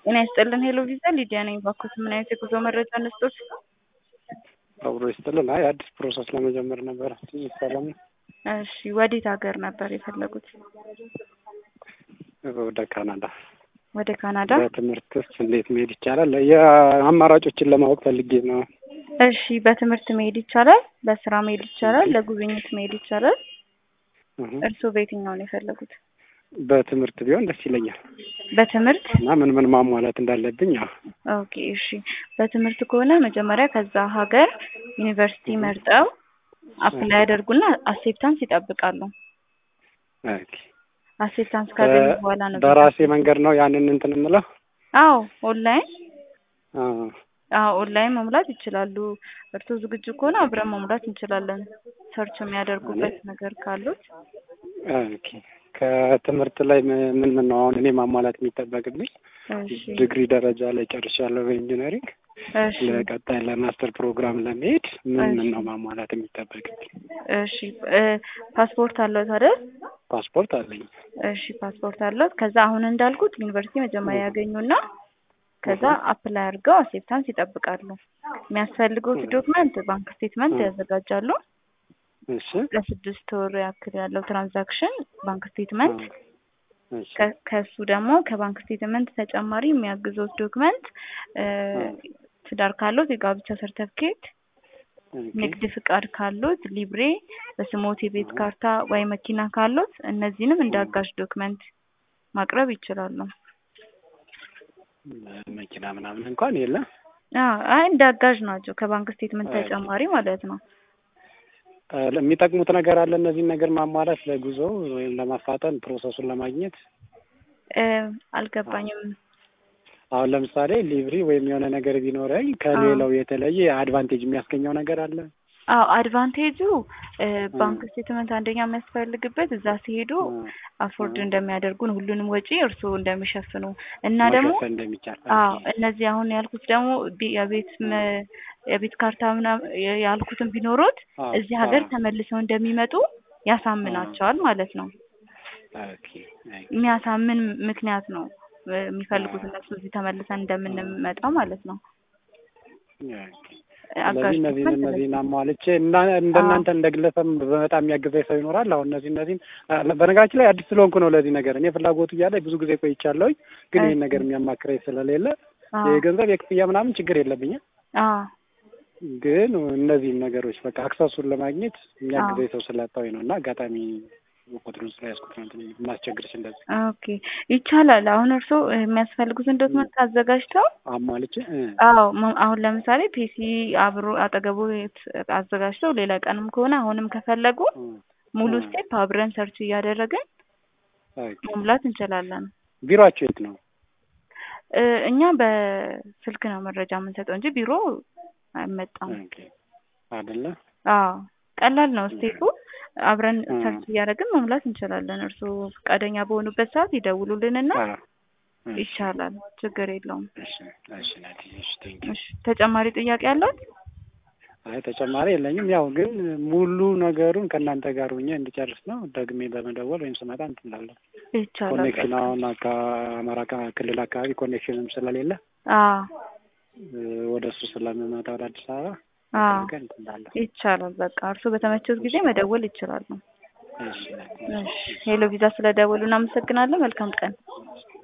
ጤና ይስጥልን ሄሎ ቪዛ ሊዲያ ነኝ። ባኮት ምን አይነት የጉዞ መረጃ እንስጦት? አብሮ ይስጥልን። አይ አዲስ ፕሮሰስ ለመጀመር ነበር። ሰላም እሺ፣ ወዴት ሀገር ነበር የፈለጉት? ወደ ካናዳ። ወደ ካናዳ። በትምህርትስ እንዴት መሄድ ይቻላል? የአማራጮችን ለማወቅ ፈልጌ ነው። እሺ፣ በትምህርት መሄድ ይቻላል፣ በስራ መሄድ ይቻላል፣ ለጉብኝት መሄድ ይቻላል። እርስዎ በየትኛው ነው የፈለጉት? በትምህርት ቢሆን ደስ ይለኛል። በትምህርት እና ምን ምን ማሟላት እንዳለብኝ ያው ኦኬ እሺ። በትምህርት ከሆነ መጀመሪያ ከዛ ሀገር ዩኒቨርሲቲ መርጠው አፕላይ ያደርጉና አሴፕታንስ ይጠብቃሉ። ኦኬ። አሴፕታንስ ካገኙ በኋላ ነው በራሴ መንገድ ነው ያንን እንትን የምለው። አዎ ኦንላይን አዎ አዎ ኦንላይን መሙላት ይችላሉ። እርስዎ ዝግጁ ከሆነ አብረን መሙላት እንችላለን። ሰርች የሚያደርጉበት ነገር ካሉት ኦኬ። ከትምህርት ላይ ምን ምን ነው አሁን እኔ ማሟላት የሚጠበቅብኝ? እሺ ዲግሪ ደረጃ ላይ ጨርሻለሁ በኢንጂነሪንግ። እሺ ለቀጣይ ለማስተር ፕሮግራም ለመሄድ ምን ምን ነው ማሟላት የሚጠበቅብኝ? እሺ እ ፓስፖርት አለዎት አይደል? ፓስፖርት አለኝ። እሺ ፓስፖርት አለዎት። ከዛ አሁን እንዳልኩት ዩኒቨርሲቲ መጀመሪያ ያገኙና ከዛ አፕላይ አድርገው አሴፕታንስ ይጠብቃሉ። የሚያስፈልጉት ዶክመንት ባንክ ስቴትመንት ያዘጋጃሉ። እሺ ለስድስት ወር ያክል ያለው ትራንዛክሽን ባንክ ስቴትመንት እሺ ከ- ከሱ ደግሞ ከባንክ ስቴትመንት ተጨማሪ የሚያግዙት ዶክመንት እ ትዳር ካሉት የጋብቻ ሰርተፍኬት፣ ንግድ ፍቃድ ካሉት ሊብሬ፣ በስሞት የቤት ካርታ ወይ መኪና ካሉት እነዚህንም እንደ አጋዥ ዶክመንት ማቅረብ ይችላሉ። መኪና ምናምን እንኳን የለም። አዎ አይ እንደ አጋዥ ናቸው ከባንክ ስቴትመንት ተጨማሪ ማለት ነው። እ የሚጠቅሙት ነገር አለ እነዚህን ነገር ማሟላት ለጉዞ ወይም ለማፋጠን ፕሮሰሱን ለማግኘት እ አልገባኝም። አሁን ለምሳሌ ሊብሪ ወይም የሆነ ነገር ቢኖረኝ ከሌላው የተለየ አድቫንቴጅ የሚያስገኘው ነገር አለ። አዎ አድቫንቴጁ እ ባንክ ስቴትመንት አንደኛ የሚያስፈልግበት እዛ ሲሄዱ አፎርድ እንደሚያደርጉን ሁሉንም ወጪ እርስዎ እንደሚሸፍኑ እና ደግሞ መሸፈን እንደሚቻል አዎ እነዚህ አሁን ያልኩት ደግሞ ቢ- የቤት መ- የቤት ካርታ ምናምን ያልኩትን ቢኖሩት አዎ፣ እዚህ ሀገር አዎ። ተመልሰው እንደሚመጡ ያሳምናቸዋል ማለት ነው። ኦኬ ኦኬ። የሚያሳምን ምክንያት ነው እ የሚፈልጉት እነሱ እዚህ ተመልሰን እንደምንመጣ ማለት ነው። ኦኬ። አጋዥ ስለዚህ እነዚህን ዶክመንት እነዚህን አሟልቼ እና እንደናንተ እንደ ግለሰብ በጣም የሚያግዘኝ ሰው ይኖራል። አሁን እነዚህ እነዚህን አ- በነገራችን ላይ አዲስ ስለሆንኩ ነው ለዚህ ነገር እኔ ፍላጎቱ እያለ ብዙ ጊዜ ቆይቻለሁኝ፣ ግን ይህን ነገር የሚያማክረኝ ስለሌለ አዎ የገንዘብ የክፍያ ምናምን ችግር የለብኝም። አዎ ግን እነዚህን ነገሮች በቃ አክሰሱን ለማግኘት የሚያግዘኝ ሰው ስላጣሁኝ ነው እና አጋጣሚ ቁጥሩን ስለያዝኩት ነው እንትን የማስቸግርሽ እንደዚህ ኦኬ ይቻላል። አሁን እርስዎ የሚያስፈልጉትን ዶክመንት አዘጋጅተው አሟልቼ እ አዎ ሞ- አሁን ለምሳሌ ፒሲ አብሮ አጠገቡ የት- አዘጋጅተው ሌላ ቀንም ከሆነ አሁንም ከፈለጉ እ ሙሉ እ ስቴፕ አብረን ሰርች እያደረግን ኦኬ። መሙላት እንችላለን። ቢሮአቸው የት ነው? እ እኛ በስልክ ነው መረጃ የምንሰጠው እንጂ ቢሮ አይመጣም። ኦኬ አይደለ? አዎ ቀላል ነው ስቴፑ። አብረን እ ሰርች እያደረግን መሙላት እንችላለን። እርስዎ ፈቃደኛ በሆኑበት ሰዓት ይደውሉልንና አዎ። እሺ ይቻላል፣ ችግር የለውም። እሺ እሺ ናቲ፣ እሺ ቴንኪው። እሺ ተጨማሪ ጥያቄ አለት? አይ ተጨማሪ የለኝም። ያው ግን ሙሉ ነገሩን ከእናንተ ጋር ሆኜ እንድጨርስ ነው። ደግሜ በመደወል ወይም ስመጣ እንትን እላለሁ። ይቻላል። ኮኔክሽን አሁን አካ- አማራ ካ- ክልል አካባቢ ኮኔክሽንም ስለሌለ አዎ እ ወደ እሱ ስለምመጣ ወደ አዲስ አበባ አዎ ነገር እንትን እላለሁ። ይቻላል። በቃ እርስዎ በተመቸውት ጊዜ መደወል ይችላሉ። እሺ ናቲ። እሺ ሄሎ ቪዛ ስለደወሉ እናመሰግናለን። መልካም ቀን።